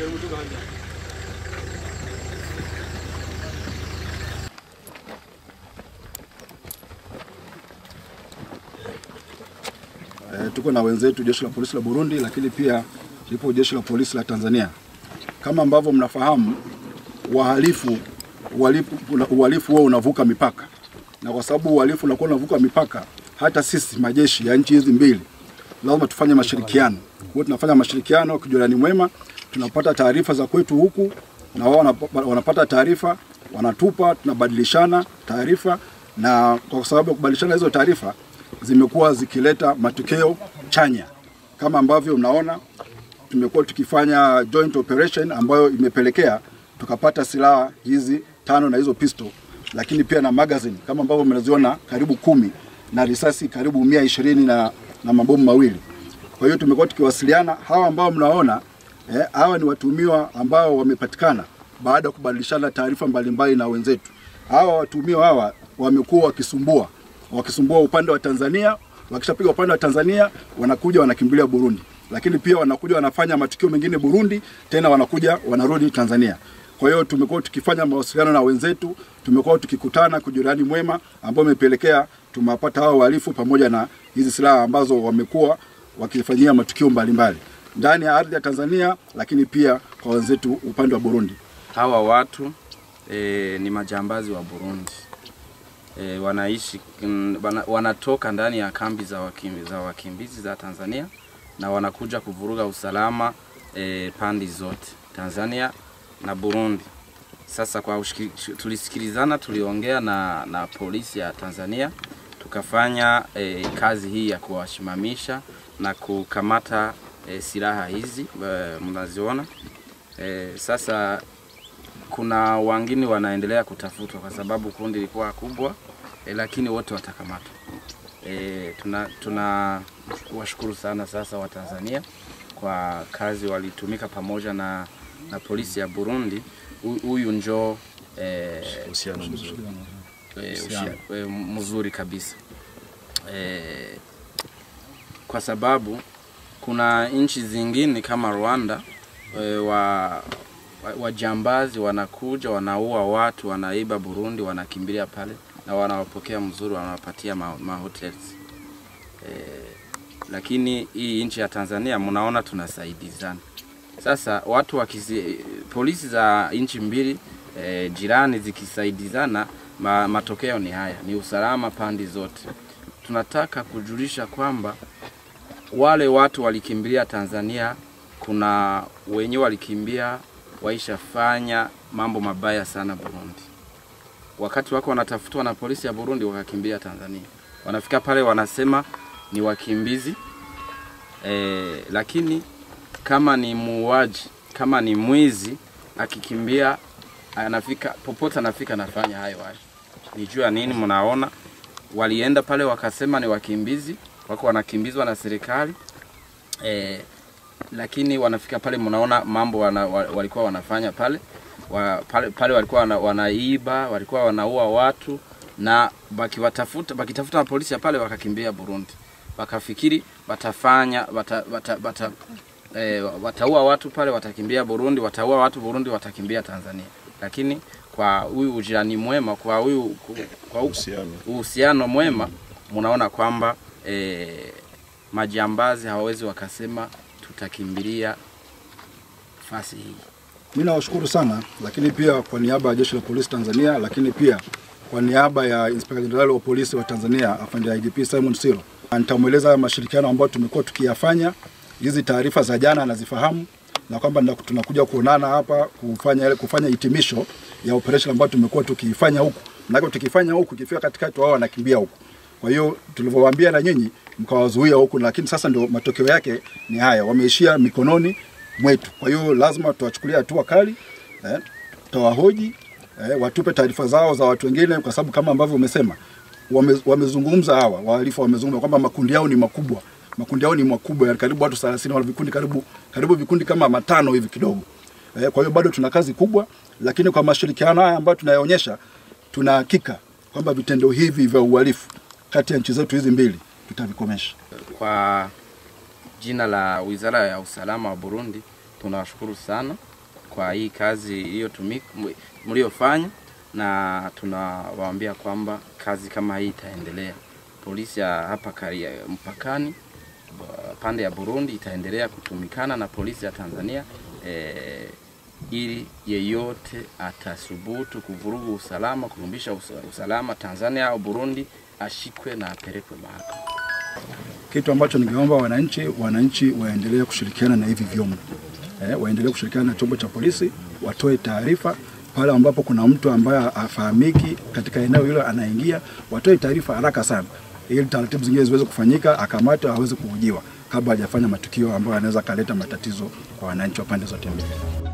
E, tuko na wenzetu jeshi la polisi la Burundi, lakini pia lipo jeshi la polisi la Tanzania. Kama ambavyo mnafahamu, wahalifu uhalifu uhalifu huo unavuka mipaka, na kwa sababu uhalifu unakuwa unavuka mipaka, hata sisi majeshi ya nchi hizi mbili lazima tufanye mashirikiano. Kwa hiyo tunafanya mashirikiano kijirani mwema, tunapata taarifa za kwetu huku na wao wanap- wanapata taarifa, wanatupa, tunabadilishana taarifa, na kwa sababu ya kubadilishana hizo taarifa zimekuwa zikileta matokeo chanya kama ambavyo mnaona tumekuwa tukifanya joint operation ambayo imepelekea tukapata silaha hizi tano na hizo pistol, lakini pia na magazine kama ambavyo mnaziona karibu kumi na risasi karibu mia ishirini na, na mabomu mawili. Kwa hiyo tumekuwa tukiwasiliana. Hawa ambao mnaona eh, hawa ni watuhumiwa ambao wamepatikana baada ya kubadilishana taarifa mbalimbali na wenzetu. Hawa watuhumiwa hawa wamekuwa wakisumbua wakisumbua upande wa Tanzania, wakishapiga upande wa Tanzania wanakuja wanakimbilia Burundi, lakini pia wanakuja wanafanya matukio mengine Burundi, tena wanakuja wanarudi Tanzania. Kwa hiyo tumekuwa tukifanya mawasiliano na wenzetu, tumekuwa tukikutana kujirani mwema, ambao umepelekea tumewapata hao wahalifu pamoja na hizi silaha ambazo wamekuwa wakifanyia matukio mbalimbali ndani ya ardhi ya Tanzania, lakini pia kwa wenzetu upande wa Burundi. Hawa watu e, ni majambazi wa Burundi e, wanaishi mm, wana, wanatoka ndani ya kambi za, wakimbi, za wakimbizi za Tanzania na wanakuja kuvuruga usalama e, pandi zote Tanzania na Burundi. Sasa kwa ushiki, tulisikilizana, tuliongea na, na polisi ya Tanzania tukafanya e, kazi hii ya kuwasimamisha na kukamata e, silaha hizi e, mnaziona e, sasa kuna wengine wanaendelea kutafutwa kwa sababu kundi lilikuwa kubwa e, lakini wote watakamatwa. E, tuna, tuna washukuru sana sasa wa Tanzania kwa kazi walitumika pamoja na, na polisi ya Burundi. Hu- Huyu njo e, Uhusiano mzuri. e, ushia, e, mzuri kabisa e, kwa sababu kuna nchi zingine kama Rwanda e, wa wa- wajambazi wanakuja wanaua watu wanaiba Burundi wanakimbilia pale na wanawapokea mzuri wanawapatia ma, ma hotels e, lakini hii nchi ya Tanzania mnaona tunasaidizana sasa watu wakisi, polisi za nchi mbili e, jirani zikisaidizana ma, matokeo ni haya ni usalama pande zote tunataka kujulisha kwamba wale watu walikimbilia Tanzania, kuna wenye walikimbia waishafanya mambo mabaya sana Burundi. Wakati wako wanatafutwa na polisi ya Burundi, wakakimbia Tanzania. Wanafika pale wanasema ni wakimbizi e, lakini kama ni muuaji, kama ni mwizi, akikimbia anafika popote, anafika anafanya hayo hayo. Ni juu ya nini? Mnaona walienda pale wakasema ni wakimbizi, wako wanakimbizwa na serikali e, lakini wanafika pale, mnaona mambo wana, wa- walikuwa wanafanya pale wa, pale, pale walikuwa wana, wanaiba, walikuwa wanaua watu na bakiwatafuta bakitafuta na polisi ya pale wakakimbia Burundi, wakafikiri watafanya wata, wata, wata, e, wataua watu pale, watakimbia Burundi, wataua watu Burundi, watakimbia Tanzania, lakini kwa huyu ujirani mwema, kwa huyu kwa huyu Uhusiano. uhusiano mwema, mnaona kwamba e, majambazi hawawezi wakasema tutakimbilia fasi hii. Mimi nawashukuru sana, lakini pia kwa niaba ya jeshi la polisi Tanzania, lakini pia kwa niaba ya Inspekta Jenerali wa polisi wa Tanzania afande IGP Simon Siro, nitamweleza mashirikiano ambayo tumekuwa tukiyafanya. Hizi taarifa za jana anazifahamu na kwamba nda- tunakuja kuonana hapa kufanya ile kufanya hitimisho ya operation ambayo tumekuwa tukiifanya huku, na tukifanya huku ikifika katikati wao wanakimbia huku. Kwa hiyo tulivyowaambia na nyinyi mkawazuia huku, lakini sasa ndio matokeo yake ni haya, wameishia mikononi mwetu. Kwa hiyo lazima tuwachukulia hatua kali eh, tutawahoji eh, watupe taarifa zao za watu wengine, kwa sababu kama ambavyo umesema wame, wamezungumza hawa wahalifu wamezungumza kwamba makundi yao ni makubwa, makundi yao ni makubwa, yani karibu watu 30 wana vikundi karibu karibu vikundi kama matano hivi kidogo. Eh, kwa hiyo bado tuna kazi kubwa, lakini kwa mashirikiano haya ambayo tunayaonyesha, tuna hakika kwamba vitendo hivi vya uhalifu kati ya nchi zetu hizi mbili tutavikomesha. Kwa jina la Wizara ya Usalama wa Burundi tunawashukuru sana kwa hii kazi iliyotumika mliofanya, na tunawaambia kwamba kazi kama hii itaendelea. Polisi ya hapa Karia mpakani ba- pande ya Burundi itaendelea kutumikana na polisi ya Tanzania eh, ili yeyote atasubutu kuvurugu usalama, kurumbisha usa- usalama Tanzania au Burundi ashikwe na apelekwe mahakamani. Kitu ambacho ningeomba wananchi, wananchi waendelee kushirikiana na hivi vyombo eh, waendelee kushirikiana na chombo cha polisi, watoe taarifa pale ambapo kuna mtu ambaye afahamiki katika eneo hilo anaingia, watoe taarifa haraka sana, ili taratibu zingine ziweze kufanyika, akamatwe, aweze kuhojiwa kabla hajafanya matukio ambayo yanaweza kaleta matatizo kwa wananchi wa pande zote mbili.